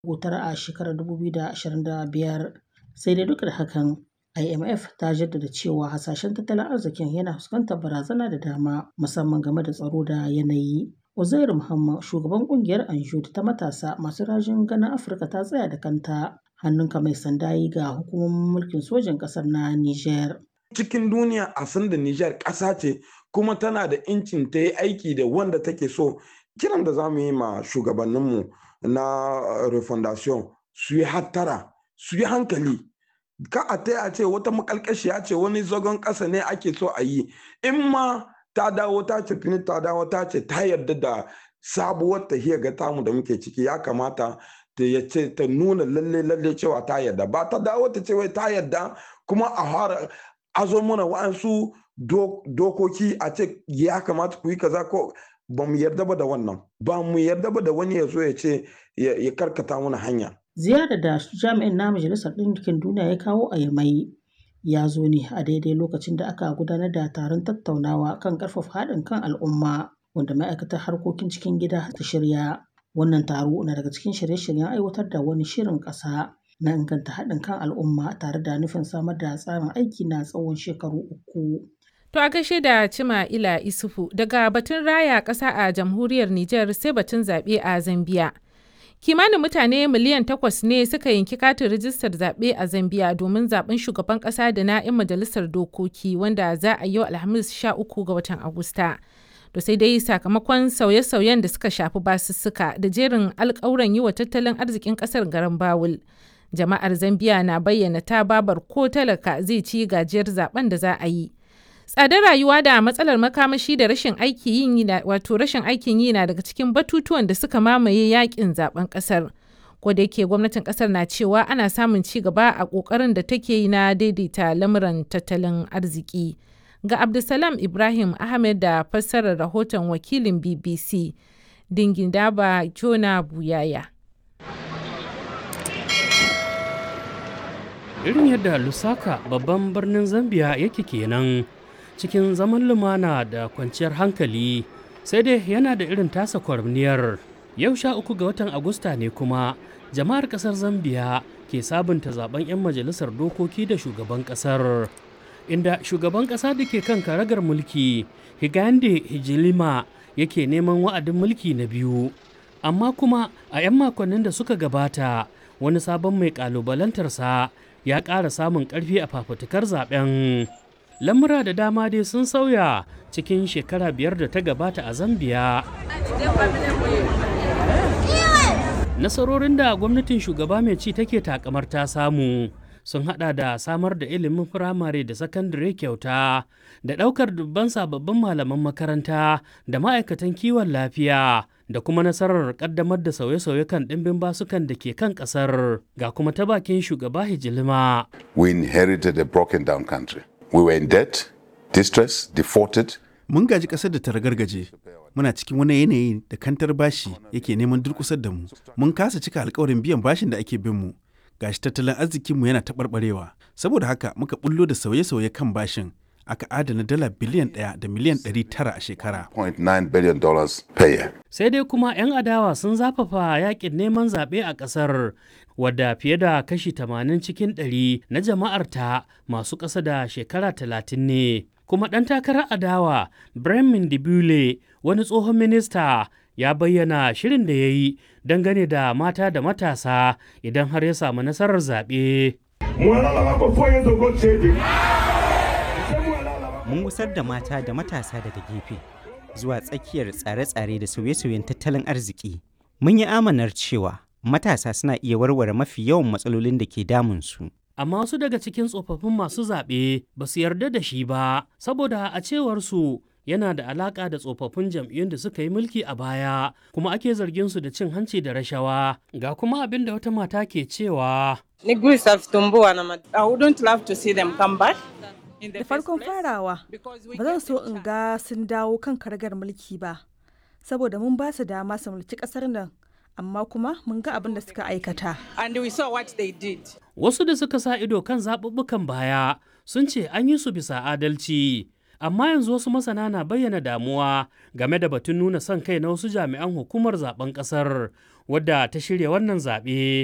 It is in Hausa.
wutar a shekarar 2025. Sai dai duk da hakan, IMF ta jaddada cewa hasashen tattalin arzikin yana fuskantar barazana da dama musamman game da tsaro da yanayi. Uzairu Muhammad, shugaban kungiyar Anjud ta matasa masu rajin ganin Afirka ta tsaya da kanta, hannunka mai sanda yi ga hukumomin mulkin sojin ƙasar na Nijar. Cikin duniya a san da Nijar ƙasa ce kuma tana da incin ta yi aiki da wanda take so. Kiran da za mu yi ma shugabanninmu na refondation su yi hattara, su yi hankali. Ka a ta ce wata makalkashiya ce wani zagon ƙasa ne ake so a yi. In ma ta dawo ta ce fini ta dawo ta ce ta yarda da sabuwar tahiyar ga tamu da muke ciki ya kamata ta yace ta nuna lalle lalle cewa ta yarda ba ta dawo ta ce wai ta yarda kuma a fara azo mana wa'ansu dokoki a ce ya kamata ku yi kaza ko ba mu yarda ba da wannan ba mu yarda ba da wani ya zo ya ce ya karkata mana hanya ziyarar da jami'in na majalisar ɗinkin duniya ya kawo a yamai ya zo ne a daidai lokacin da aka gudanar da taron tattaunawa kan ƙarfafa haɗin kan al'umma wanda ma'aikatar harkokin cikin gida ta shirya wannan taro na daga cikin shirye-shiryen aiwatar da wani shirin ƙasa na inganta haɗin kan al'umma tare da nufin samar da tsarin aiki na tsawon shekaru uku. To a gaishe da Cima Ila Isufu daga batun raya ƙasa a jamhuriyar Nijar sai batun zaɓe a Zambiya. Kimanin mutane miliyan takwas ne suka yanki katin rijistar zaɓe a Zambiya domin zaɓen shugaban ƙasa da na 'yan majalisar dokoki wanda za a yau Alhamis 13 ga watan Agusta. To sai dai sakamakon sauye-sauyen da suka shafi basussuka da jerin alƙawuran yi wa tattalin arzikin ƙasar garin Bawul. Jama'ar Zambiya na bayyana ta babar ko talaka zai ci gajiyar zaben da za a yi. tsadar rayuwa da matsalar makamashi da rashin aikin yi wato rashin aikin yi na daga cikin batutuwan da suka mamaye yakin zaben kasar ko da yake gwamnatin kasar na cewa ana samun ci gaba a kokarin da take yi na daidaita lamuran tattalin arziki ga abdulsalam ibrahim ahmed da fassarar rahoton wakilin bbc dingin daba jona buyaya irin yadda lusaka babban birnin zambia yake kenan cikin zaman lumana da kwanciyar hankali sai dai yana da irin tasa kwarniyar yau sha uku ga watan agusta ne kuma jama'ar kasar zambiya ke sabunta zaben 'yan majalisar dokoki da shugaban kasar inda shugaban kasa da ke kan karagar mulki higande hijilima yake neman wa'adin mulki na biyu amma kuma a 'yan makonnin da suka gabata wani sabon mai kalubalantarsa ya ƙara samun ƙarfi a fafutukar zaben lamura da dama dai sun sauya cikin shekara biyar da ta gabata a zambiya nasarorin da gwamnatin shugaba mai ci take takamar ta samu sun hada da samar da ilimin firamare da sakandare kyauta da daukar dubban sababbin malaman makaranta da ma'aikatan kiwon lafiya da kuma nasarar kaddamar da sauye-sauye kan ɗimbin basukan da ke kan ƙasar ga kuma ta bakin shugaba hijilima we inherited a broken down country We were in debt, distress, defaulted. Mun gaji ƙasar da ta ragargaje. Muna cikin wani yanayi da kantar bashi yake neman durƙusar da mu. Mun kasa cika alkawarin biyan bashin da ake bin mu. Gashi tattalin arzikinmu yana taɓarɓarewa. Saboda haka muka bullo da sauye-sauye kan bashin. Aka adana dala biliyan ɗaya da miliyan ɗari tara a shekara. Sai dai kuma 'yan adawa sun zafafa yakin neman zaɓe a ƙasar wadda fiye da kashi 80 cikin 100 na jama'arta masu ƙasa da shekara 30 ne. Kuma ɗan takarar adawa Bremen Dibule wani tsohon minista ya bayyana shirin da ya yi dangane da mata da matasa idan har ya samu nasarar zaɓe. Mun gusar da mata da matasa daga gefe zuwa tsakiyar tsare-tsare da sauye-sauyen tattalin arziki. Mun yi amanar cewa matasa suna iya warware mafi yawan matsalolin da ke damunsu. Amma wasu daga cikin tsofaffin masu zaɓe ba su yarda da shi ba, saboda a cewarsu yana da alaƙa da tsofaffin jam'iyyun da suka yi mulki a baya, kuma ake zargin su da cin hanci da rashawa. Ga kuma abin da wata mata ke cewa. I wouldn't love to see them come back. Da farkon farawa, ba zan so in ga sun dawo kan karagar mulki ba, saboda mun ba su dama su mulki ƙasar nan amma kuma mun ga abin da suka aikata. And we saw what they did. Wasu da suka sa ido kan zaɓuɓɓukan baya sun ce an yi su bisa adalci, amma yanzu wasu masana na bayyana damuwa game da batun nuna son kai na wasu jami'an hukumar zaben ƙasar wadda ta shirya wannan zaɓe